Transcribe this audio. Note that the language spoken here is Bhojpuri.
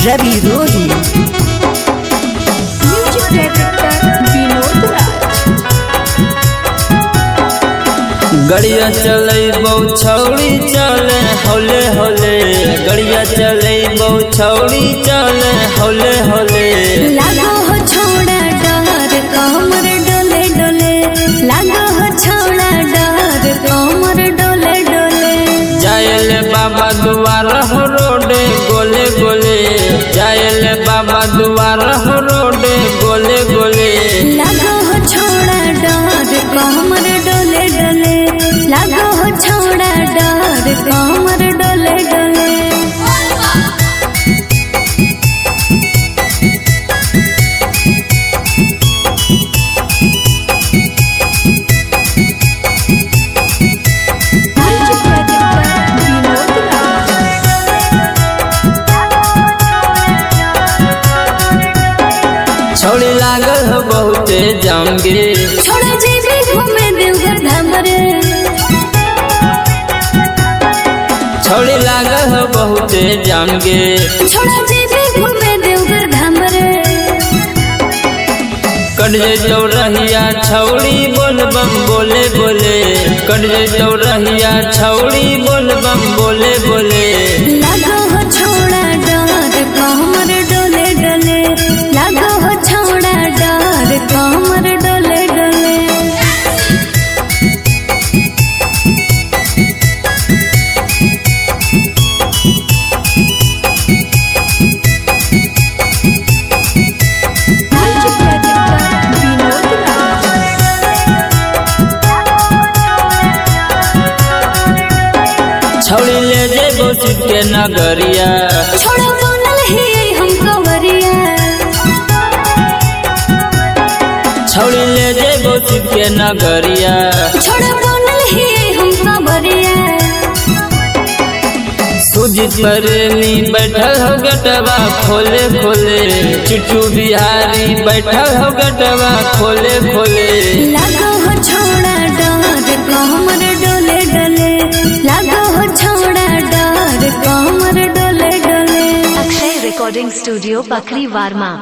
रवि रोही म्यूजिक डायरेक्टर विनोद राज गड़िया चले बहु छौड़ी चले होले होले गड़िया चले बहु छौड़ी चले होले होले लागो हो छोड़ा डर कमर डोले डोले लागो हो छोड़ा डर कमर डोले डोले जायल बाबा दुआर हो रोडे गोले गोले जायल बाबा दुआर हो रोडे गोले गोले लागो हो छोड़ा डर कमर डोले डोले लागो हो छोड़ा डर कमर डोले डोले म्यूजिक डायरेक्टर विनोद राज छौड़ी लागल हो बहुते जामगे छोड़ा जेबी घूमे देवघर धाम रे छौड़ी लागल हो बहुते जामगे छोड़ा जेबी घूमे देवघर धाम रे कट जैतौ रहिया छौड़ी बोल बम बोले बोले कट जैतौ रहिया छौड़ी बोल बम बोले बोले लागो हो छोड़ा डर कमर डोले डोले लागो हो छोड़ा डर कमर डोले डोले म्यूजिक डायरेक्टर विनोद राज छौड़ी ले जेबो शिव के नगरिया छोड़ा बनल ही हम कवरिया छौड़ी ले जेबो शिव के नगरिया छोड़ा बनल ही हम कवरिया सुजित प्रेमी बैठल हो गटवा खोले खोले चिट्टू बिहारी बैठल हो गटवा खोले खोले लागो हो छोड़ा डर कमर डोले डोले लागो हो छोड़ा डर कमर डोले डोले अक्षय रिकॉर्डिंग स्टूडियो पखरी वार्मा